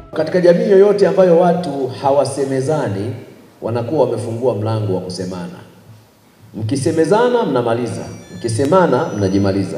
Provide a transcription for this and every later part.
Katika jamii yoyote ambayo watu hawasemezani, wanakuwa wamefungua mlango wa kusemana. Mkisemezana mnamaliza, mkisemana mnajimaliza.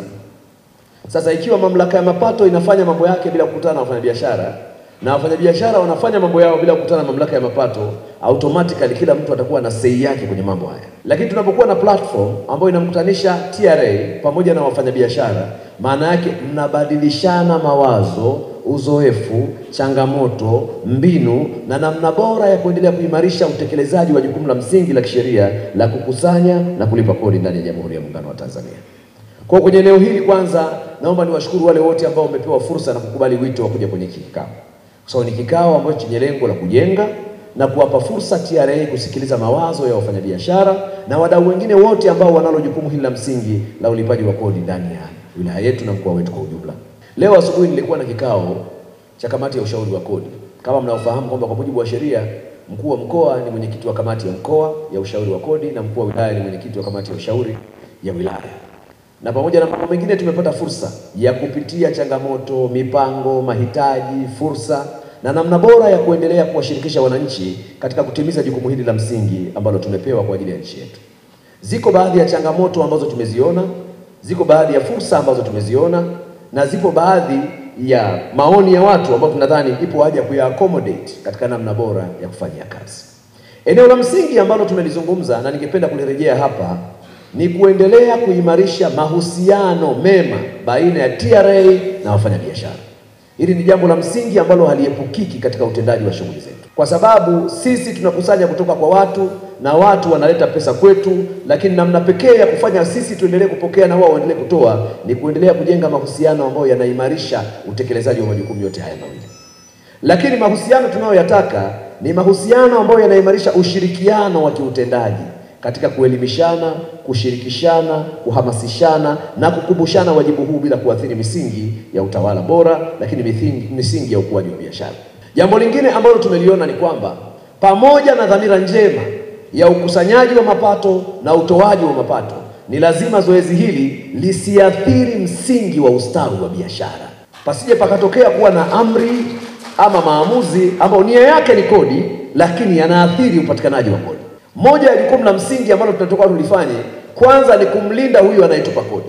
Sasa ikiwa mamlaka ya mapato inafanya mambo yake bila kukutana na wafanyabiashara na wafanyabiashara wanafanya mambo yao bila kukutana na mamlaka ya mapato, automatically kila mtu atakuwa na sei yake kwenye mambo haya. Lakini tunapokuwa na platform ambayo inamkutanisha TRA pamoja na wafanyabiashara, maana yake mnabadilishana mawazo, uzoefu, changamoto, mbinu na namna bora ya kuendelea kuimarisha utekelezaji wa jukumu la msingi la kisheria la kukusanya na kulipa kodi ndani ya Jamhuri ya Muungano wa Tanzania. Kwa kwenye eneo hili kwanza, naomba niwashukuru wale wote ambao wamepewa fursa na kukubali wito wa kuja kwenye hiki kikao, kwa sababu ni kikao ambacho chenye lengo la kujenga na kuwapa fursa TRA kusikiliza mawazo ya wafanyabiashara na wadau wengine wote ambao wanalo jukumu hili la msingi la ulipaji wa kodi ndani ya wilaya yetu na mkoa wetu kwa ujumla. Leo asubuhi nilikuwa na kikao cha kamati ya ushauri wa kodi. Kama mnaofahamu kwamba kwa mujibu wa sheria mkuu wa mkoa ni mwenyekiti wa kamati ya mkoa ya ushauri wa kodi na mkuu wa wilaya ni mwenyekiti wa kamati ya ushauri ya wilaya na pamoja na mambo mengine tumepata fursa ya kupitia changamoto, mipango, mahitaji, fursa na namna bora ya kuendelea kuwashirikisha wananchi katika kutimiza jukumu hili la msingi ambalo tumepewa kwa ajili ya nchi yetu. Ziko baadhi ya changamoto ambazo tumeziona, ziko baadhi ya fursa ambazo tumeziona, na zipo baadhi ya maoni ya watu ambao tunadhani ipo haja ya kuya accommodate katika namna bora ya kufanyia kazi. Eneo la msingi ambalo tumelizungumza na ningependa kulirejea hapa ni kuendelea kuimarisha mahusiano mema baina ya TRA na wafanyabiashara. Hili ni jambo la msingi ambalo haliepukiki katika utendaji wa shughuli zetu, kwa sababu sisi tunakusanya kutoka kwa watu na watu wanaleta pesa kwetu, lakini namna pekee ya kufanya sisi tuendelee kupokea na wao waendelee kutoa ni kuendelea kujenga mahusiano ambayo yanaimarisha utekelezaji wa majukumu yote haya mawili. Lakini mahusiano tunayoyataka ni mahusiano ambayo yanaimarisha ushirikiano wa kiutendaji katika kuelimishana, kushirikishana, kuhamasishana na kukumbushana wajibu huu bila kuathiri misingi ya utawala bora, lakini misingi, misingi ya ukuaji wa biashara. Jambo lingine ambalo tumeliona ni kwamba pamoja na dhamira njema ya ukusanyaji wa mapato na utoaji wa mapato, ni lazima zoezi hili lisiathiri msingi wa ustawi wa biashara, pasije pakatokea kuwa na amri ama maamuzi ambayo nia yake ni kodi, lakini yanaathiri upatikanaji wa kodi. Moja ya jukumu la msingi ambalo tunatoka tulifanye, kwanza ni kumlinda huyu anayetupa kodi,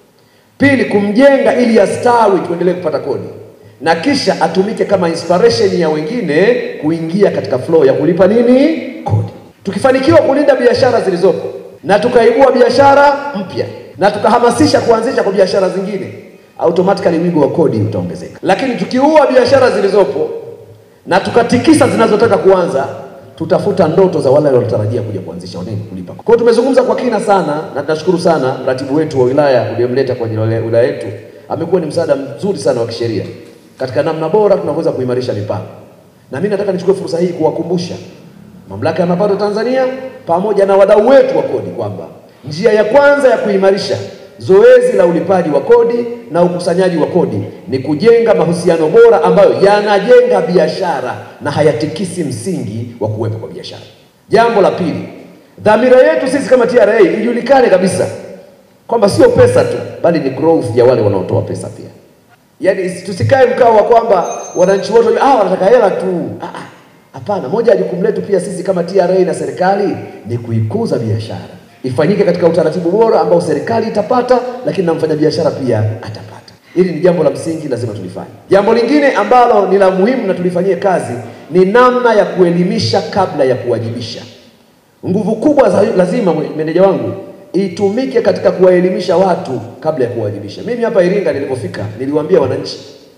pili kumjenga ili astawi, tuendelee kupata kodi, na kisha atumike kama inspiration ya wengine kuingia katika flow ya kulipa nini kodi. Tukifanikiwa kulinda biashara zilizopo na tukaibua biashara mpya na tukahamasisha kuanzisha kwa biashara zingine, automatically wigo wa kodi utaongezeka. Lakini tukiua biashara zilizopo na tukatikisa zinazotaka kuanza tutafuta ndoto za wale wanaotarajia kuja kuanzisha nini kulipa. Kwa hiyo tumezungumza kwa kina sana, na tunashukuru sana mratibu wetu wa wilaya uliyemleta kwenye wilaya yetu, amekuwa ni msaada mzuri sana wa kisheria katika namna bora tunaweza kuimarisha mipango. Na mimi nataka nichukue fursa hii kuwakumbusha mamlaka ya mapato Tanzania pamoja na wadau wetu wa kodi kwamba njia ya kwanza ya kuimarisha zoezi la ulipaji wa kodi na ukusanyaji wa kodi ni kujenga mahusiano bora ambayo yanajenga biashara na hayatikisi msingi wa kuwepo kwa biashara. Jambo la pili, dhamira yetu sisi kama TRA ijulikane kabisa kwamba sio pesa tu, bali ni growth ya wale wanaotoa pesa pia. Yaani tusikae mkao wa kwamba wananchi wote ah, wanataka hela tu. Ah, ah. Hapana, moja ya jukumu letu pia sisi kama TRA na serikali ni kuikuza biashara ifanyike katika utaratibu bora ambao serikali itapata, lakini na mfanyabiashara pia atapata. Hili ni jambo la msingi, lazima tulifanye. Jambo lingine ambalo ni la muhimu na tulifanyie kazi ni namna ya kuelimisha kabla ya kuwajibisha. Nguvu kubwa za lazima, meneja wangu, itumike katika kuwaelimisha watu kabla ya kuwajibisha. Mimi hapa Iringa nilipofika, niliwaambia wananchi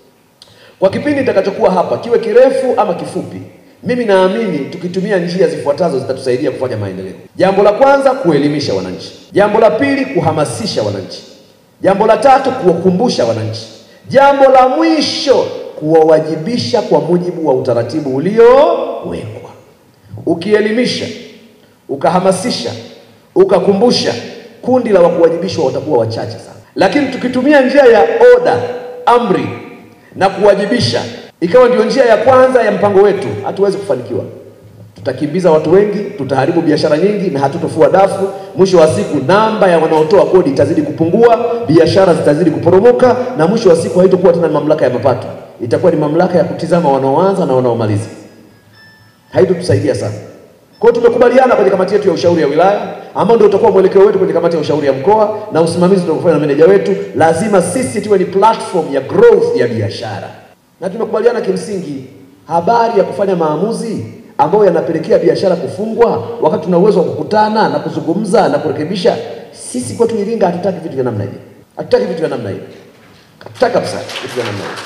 kwa kipindi nitakachokuwa hapa, kiwe kirefu ama kifupi, mimi naamini tukitumia njia zifuatazo zitatusaidia kufanya maendeleo. Jambo la kwanza, kuelimisha wananchi. Jambo la pili, kuhamasisha wananchi. Jambo la tatu, kuwakumbusha wananchi. Jambo la mwisho, kuwawajibisha kwa mujibu wa utaratibu uliowekwa. Ukielimisha, ukahamasisha, ukakumbusha, kundi la wakuwajibishwa watakuwa wachache sana. Lakini tukitumia njia ya oda, amri na kuwajibisha ikawa ndio njia ya kwanza ya mpango wetu, hatuwezi kufanikiwa. Tutakimbiza watu wengi, tutaharibu biashara nyingi na hatutofua dafu. Mwisho wa siku, namba ya wanaotoa kodi itazidi kupungua, biashara zitazidi kuporomoka, na mwisho wa siku haitokuwa tena mamlaka ya mapato, itakuwa ni mamlaka ya kutizama wanaoanza na wanaomaliza. Haitotusaidia sana. Kwa hiyo tumekubaliana kwenye kamati yetu ya ushauri ya wilaya, ambao ndio utakuwa mwelekeo wetu kwenye kamati ya ushauri ya mkoa na usimamizi tutakofanya na meneja wetu, lazima sisi tuwe ni platform ya growth ya biashara, na tumekubaliana kimsingi, habari ya kufanya maamuzi ambayo yanapelekea biashara kufungwa, wakati tuna uwezo wa kukutana na kuzungumza na kurekebisha. Sisi kwetu Iringa hatutaki vitu vya namna hii, hatutaki vitu vya namna hii, hatutaki kabisa vitu vya namna hii,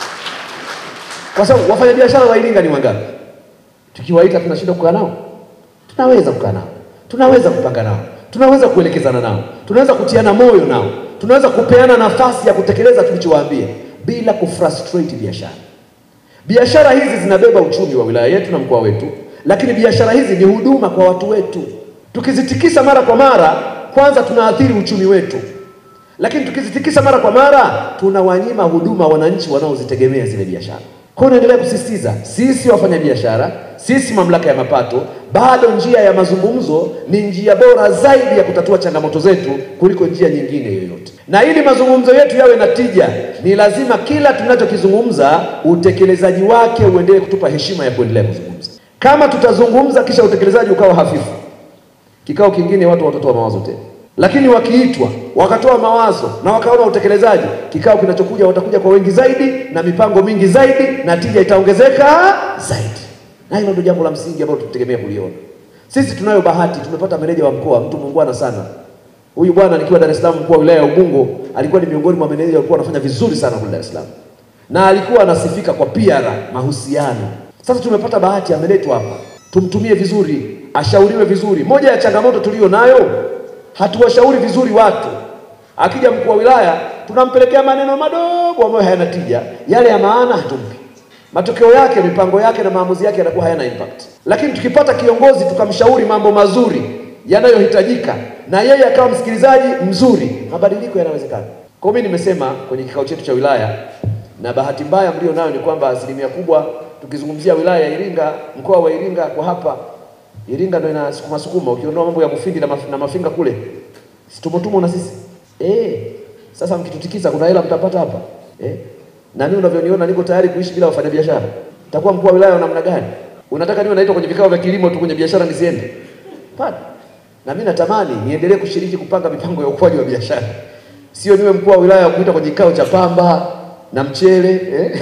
kwa sababu wafanyabiashara wa Iringa ni wangapi? Tukiwaita tunashinda kukaa nao? Tunaweza kukaa nao, tunaweza kupanga nao, tunaweza kuelekezana nao, tunaweza kutiana moyo nao, tunaweza kupeana nafasi ya kutekeleza tulichowaambia bila kufrustrate biashara. Biashara hizi zinabeba uchumi wa wilaya yetu na mkoa wetu, lakini biashara hizi ni huduma kwa watu wetu. Tukizitikisa mara kwa mara, kwanza tunaathiri uchumi wetu, lakini tukizitikisa mara kwa mara, tunawanyima huduma wananchi wanaozitegemea zile biashara. Kwa hiyo naendelea kusisitiza, sisi wafanyabiashara, sisi mamlaka ya mapato, bado njia ya mazungumzo ni njia bora zaidi ya kutatua changamoto zetu kuliko njia nyingine yoyote. Na ili mazungumzo yetu yawe na tija, ni lazima kila tunachokizungumza utekelezaji wake uendelee kutupa heshima ya kuendelea kuzungumza. Kama tutazungumza kisha utekelezaji ukawa hafifu, kikao kingine watu watatoa mawazo tena lakini wakiitwa wakatoa mawazo na wakaona utekelezaji, kikao kinachokuja watakuja kwa wengi zaidi na mipango mingi zaidi na tija itaongezeka zaidi, na hilo ndio jambo la msingi ambalo tutegemea kuliona. Sisi tunayo bahati, tumepata meneja wa mkoa, mtu muungwana sana. Huyu bwana nikiwa Dar es Salaam, mkuu wa wilaya ya Ubungo, alikuwa ni miongoni mwa meneja walikuwa wanafanya vizuri sana kule Dar es Salaam, na alikuwa anasifika kwa PR, mahusiano. Sasa tumepata bahati, ameletwa hapa, tumtumie vizuri, ashauriwe vizuri. Moja ya changamoto tuliyo nayo hatuwashauri vizuri watu. Akija mkuu wa wilaya tunampelekea maneno madogo ambayo hayana tija, yale ya maana hatumpi. Matokeo yake, mipango yake na maamuzi yake yanakuwa hayana impact. Lakini tukipata kiongozi tukamshauri mambo mazuri yanayohitajika na yeye akawa msikilizaji mzuri, mabadiliko yanawezekana. Kwa mimi nimesema kwenye kikao chetu cha wilaya, na bahati mbaya mlio nayo ni kwamba asilimia kubwa tukizungumzia wilaya ya Iringa, mkoa wa Iringa kwa hapa Iringa ndio inasukuma sukuma, ukiondoa mambo ya Mufindi na, maf na Mafinga kule, situmotumo na sisi eh. Sasa mkitutikisa, kuna hela mtapata hapa eh. Na mimi unavyoniona niko tayari kuishi bila wafanyabiashara. Nitakuwa mkuu wa wilaya wa namna gani? Unataka niwe naitwa kwenye vikao vya kilimo tu, kwenye biashara nisiende? Hapana. Na mimi natamani niendelee kushiriki kupanga mipango ya ukuaji wa biashara, sio niwe mkuu wa wilaya wa kuita kwenye kikao cha pamba na mchele eh?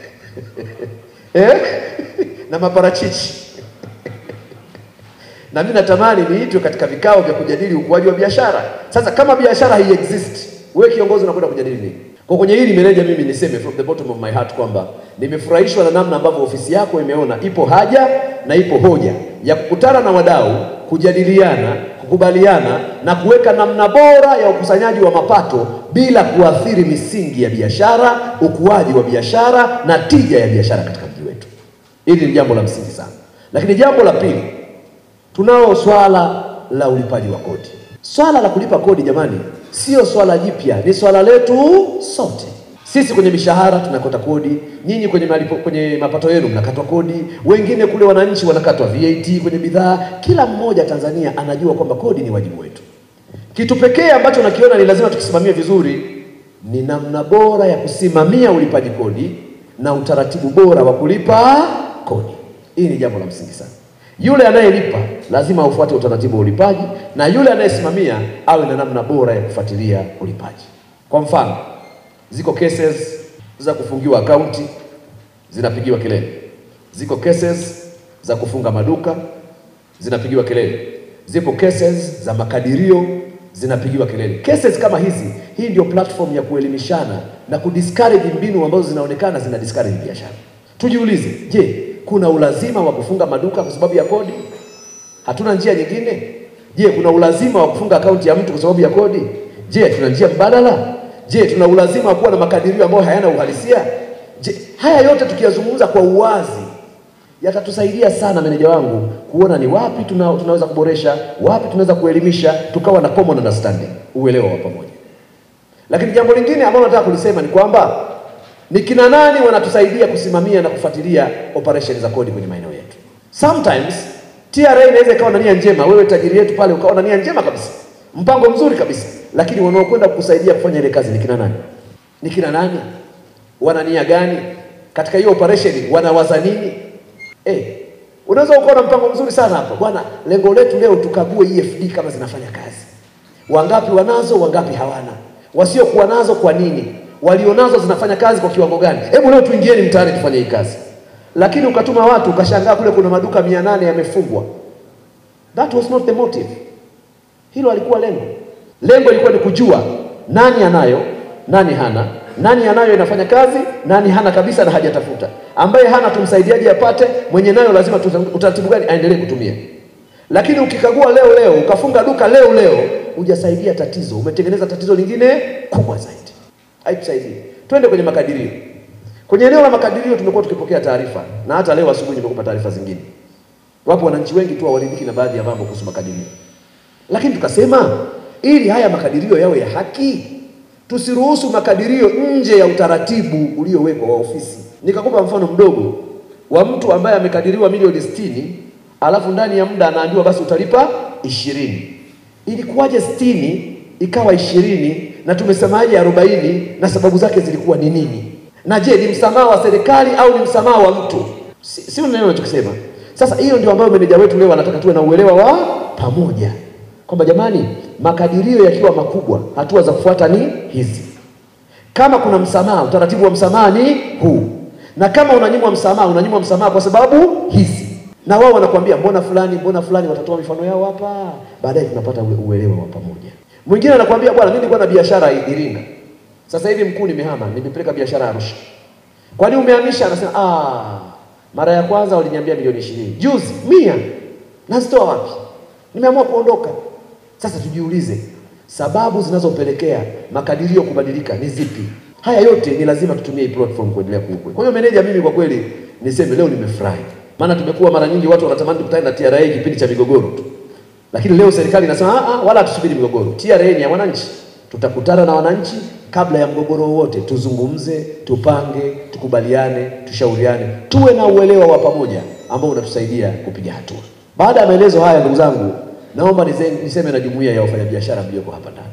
eh? na maparachichi na mimi natamani niitwe katika vikao vya kujadili ukuaji wa biashara. Sasa kama biashara hai exist, wewe kiongozi unakwenda kujadili nini? Kwa kwenye hili meneja, mimi niseme from the bottom of my heart kwamba nimefurahishwa na namna ambavyo ofisi yako imeona ipo haja na ipo hoja ya kukutana na wadau, kujadiliana, kukubaliana na kuweka namna bora ya ukusanyaji wa mapato bila kuathiri misingi ya biashara, ukuaji wa biashara na tija ya biashara katika mji wetu. Hili ni jambo la msingi sana. Lakini jambo la pili tunalo swala la ulipaji wa kodi. Swala la kulipa kodi, jamani, sio swala jipya, ni swala letu sote. Sisi kwenye mishahara tunakata kodi, nyinyi kwenye malipo, kwenye mapato yenu mnakatwa kodi, wengine kule wananchi wanakatwa VAT kwenye bidhaa. Kila mmoja Tanzania anajua kwamba kodi ni wajibu wetu. Kitu pekee ambacho nakiona ni lazima tukisimamie vizuri ni namna bora ya kusimamia ulipaji kodi na utaratibu bora wa kulipa kodi. Hii ni jambo la msingi sana. Yule anayelipa lazima aufuate utaratibu wa ulipaji, na yule anayesimamia awe na namna bora ya kufuatilia ulipaji. Kwa mfano, ziko cases za kufungiwa akaunti zinapigiwa kelele, ziko cases za kufunga maduka zinapigiwa kelele, zipo cases za makadirio zinapigiwa kelele. Cases kama hizi, hii ndio platform ya kuelimishana na kudiscourage mbinu ambazo zinaonekana zina discourage biashara. Tujiulize, je, kuna ulazima wa kufunga maduka kwa sababu ya kodi? Hatuna njia nyingine? Je, kuna ulazima wa kufunga akaunti ya mtu kwa sababu ya kodi? Je, tuna njia mbadala? Je, tuna ulazima wa kuwa na makadirio ambayo hayana uhalisia? Je, haya yote tukiyazungumza kwa uwazi yatatusaidia sana, meneja wangu, kuona ni wapi tuna, tunaweza kuboresha, wapi tunaweza kuelimisha, tukawa na common understanding, uelewa wa pamoja. Lakini jambo lingine ambalo nataka kulisema ni kwamba ni kina nani wanatusaidia kusimamia na kufuatilia operation za kodi kwenye maeneo yetu. Sometimes TRA inaweza ikawa na nia njema, wewe tajiri yetu pale ukawa na nia njema kabisa, mpango mzuri kabisa, lakini wanaokwenda kukusaidia kufanya ile kazi ni kina nani? Ni kina nani? Wana nia gani? katika hiyo operation wanawaza nini? Eh, unaweza ukawa na mpango mzuri sana hapa bwana, lengo letu leo tukague EFD kama zinafanya kazi, wangapi wanazo, wangapi hawana, wasiokuwa nazo kwa nini, walionazo zinafanya kazi kwa kiwango gani? Hebu leo tuingieni mtaani tufanye hii kazi. Lakini ukatuma watu ukashangaa kule kuna maduka mia nane yamefungwa. That was not the motive. Hilo alikuwa lengo. Lengo ilikuwa ni kujua nani anayo, nani hana, nani anayo inafanya kazi, nani hana kabisa na hajatafuta. Ambaye hana tumsaidiaje apate, mwenye nayo lazima tuta- utaratibu gani aendelee kutumia. Lakini ukikagua leo leo, ukafunga duka leo leo, hujasaidia tatizo, umetengeneza tatizo lingine kubwa zaidi. Haitusaidii. Twende kwenye makadirio. Kwenye eneo la makadirio tumekuwa tukipokea taarifa na hata leo asubuhi nimekupa taarifa zingine. Wapo wananchi wengi tu hawaridhiki na baadhi ya mambo kuhusu makadirio, lakini tukasema ili haya makadirio yawe ya haki, tusiruhusu makadirio nje ya utaratibu uliowekwa wa ofisi. Nikakupa mfano mdogo wa mtu ambaye amekadiriwa milioni sitini alafu ndani ya muda anaambiwa basi utalipa ishirini. Ilikuwaje sitini ikawa ishirini na tumesemaje arobaini na sababu zake zilikuwa ni nini? Na je, ni msamaha wa serikali au ni msamaha wa mtu? Si, si neno nachokisema. Sasa hiyo ndio ambayo meneja wetu leo anataka tuwe na uelewa wa pamoja kwamba jamani, makadirio yakiwa makubwa, hatua za kufuata ni hizi. Kama kuna msamaha, utaratibu wa msamaha ni huu, na kama unanyimwa msamaha, unanyimwa msamaha kwa sababu hizi, na wao wanakuambia mbona fulani, mbona fulani, watatoa mifano yao hapa, baadaye tunapata ule uelewa wa pamoja. Mwingine anakuambia bwana, mimi nilikuwa na biashara Iringa, sasa hivi mkuu, nimehama, nimepeleka biashara Arusha. Kwani umehamisha? Anasema ah, mara ya kwanza waliniambia milioni ishirini, juzi mia, nazitoa wapi? Nimeamua kuondoka. Sasa tujiulize sababu zinazopelekea makadirio kubadilika ni zipi? Haya yote ni lazima tutumie hii platform kuendelea kuukwe. Kwa hiyo meneja, mimi kwa kweli niseme leo nimefurahi, maana tumekuwa mara nyingi watu wanatamani tukutane na TRA kipindi cha migogoro tu, lakini leo serikali inasema ah, ah, wala tusubiri migogoro. TRA ni ya wananchi, tutakutana na wananchi kabla ya mgogoro wowote, tuzungumze, tupange, tukubaliane, tushauriane, tuwe na uelewa wa pamoja ambao unatusaidia kupiga hatua. Baada ya maelezo haya, ndugu zangu, naomba nise- niseme na jumuiya ya wafanyabiashara mlioko hapa ndani.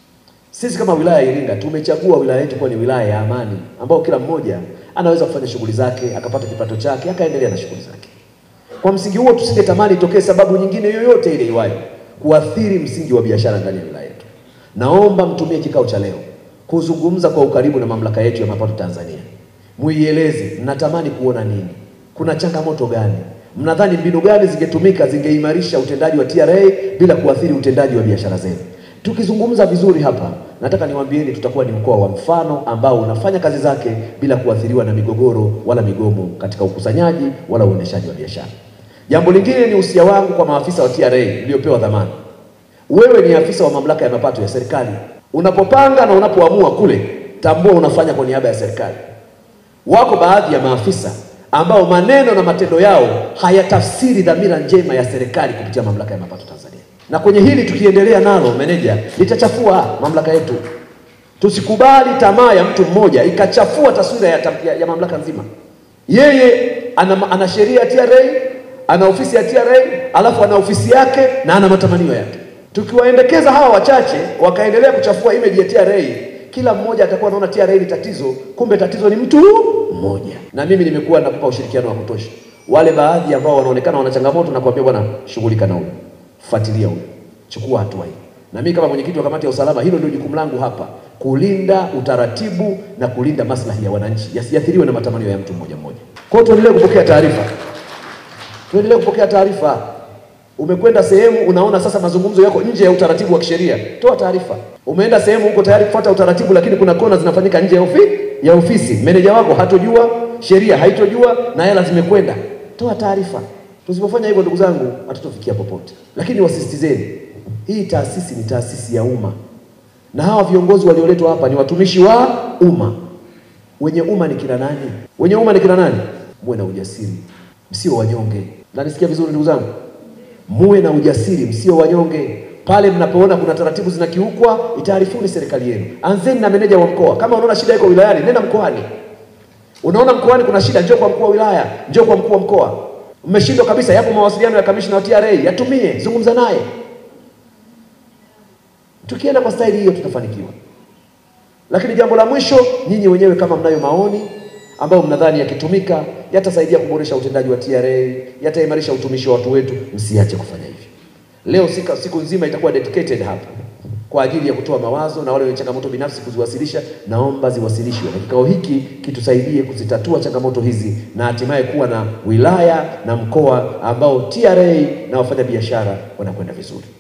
Sisi kama wilaya ya Iringa tumechagua wilaya yetu kuwa ni wilaya ya amani, ambao kila mmoja anaweza kufanya shughuli zake, akapata kipato chake, akaendelea na shughuli zake. Kwa msingi huo, tusingetamani itokee sababu nyingine yoyote ile iwayo kuathiri msingi wa biashara ndani ya wilaya yetu. Naomba mtumie kikao cha leo kuzungumza kwa ukaribu na mamlaka yetu ya mapato Tanzania, muieleze mnatamani kuona nini, kuna changamoto gani, mnadhani mbinu gani zingetumika zingeimarisha utendaji wa TRA bila kuathiri utendaji wa biashara zenu. Tukizungumza vizuri hapa, nataka niwaambieni, tutakuwa ni mkoa wa mfano ambao unafanya kazi zake bila kuathiriwa na migogoro wala migomo katika ukusanyaji wala uendeshaji wa biashara. Jambo lingine ni usia wangu kwa maafisa wa TRA mliopewa dhamana. Wewe ni afisa wa mamlaka ya mapato ya serikali. Unapopanga na unapoamua kule, tambua unafanya kwa niaba ya serikali. Wako baadhi ya maafisa ambao maneno na matendo yao hayatafsiri dhamira njema ya serikali kupitia mamlaka ya mapato Tanzania, na kwenye hili tukiendelea nalo, meneja, litachafua mamlaka yetu. Tusikubali tamaa ya mtu mmoja ikachafua taswira ya, tam- ya, ya mamlaka nzima. Yeye ana, ana sheria ya TRA, ana ofisi ya TRA, alafu ana ofisi yake na ana matamanio yake. Tukiwaendekeza hawa wachache wakaendelea kuchafua image ya TRA, kila mmoja atakuwa anaona TRA ni tatizo, kumbe tatizo ni mtu mmoja. Na mimi nimekuwa nakupa ushirikiano wa kutosha. Wale baadhi ambao wanaonekana wana changamoto, na kuambia bwana, shughulika na huyo, fuatilia huyo, chukua hatua hii. Na mimi kama mwenyekiti wa kamati ya usalama, hilo ndio jukumu langu hapa, kulinda utaratibu na kulinda maslahi ya wananchi yasiathiriwe na matamanio ya mtu mmoja mmoja. Kwa hiyo tuendelee kupokea taarifa, tuendelee kupokea taarifa. Umekwenda sehemu unaona sasa mazungumzo yako nje ya utaratibu wa kisheria, toa taarifa. Umeenda sehemu uko tayari kufuata utaratibu, lakini kuna kona zinafanyika nje ya ofisi, ya ofisi. Meneja wako hatojua, sheria haitojua na hela zimekwenda, toa taarifa. Tusipofanya hivyo, ndugu zangu, hatutofikia popote. Lakini wasisitizeni, hii taasisi ni taasisi ya umma, na hawa viongozi walioletwa hapa ni watumishi wa umma. Wenye umma ni kina nani? Wenye umma ni kina nani? Muwe na ujasiri, msio wanyonge. Nanisikia vizuri ndugu zangu? Muwe na ujasiri, msio wanyonge. Pale mnapoona kuna taratibu zinakiukwa, itaarifuni serikali yenu. Anzeni na meneja wa mkoa. Kama unaona shida iko wilayani, nenda mkoani. Unaona mkoani kuna shida, njoo kwa mkuu wa wilaya, njoo kwa mkuu wa mkoa. Mmeshindwa kabisa, yapo mawasiliano ya kamishna wa TRA, yatumie, zungumza naye. Tukienda kwa staili hiyo tutafanikiwa. Lakini jambo la mwisho, nyinyi wenyewe kama mnayo maoni ambayo mnadhani yakitumika yatasaidia kuboresha utendaji wa TRA, yataimarisha utumishi wa watu wetu, msiache kufanya hivyo. Leo sika, siku nzima itakuwa dedicated hapo kwa ajili ya kutoa mawazo na wale wenye changamoto binafsi kuziwasilisha, naomba ziwasilishwe, na kikao hiki kitusaidie kuzitatua changamoto hizi na hatimaye kuwa na wilaya na mkoa ambao TRA na wafanyabiashara wanakwenda vizuri.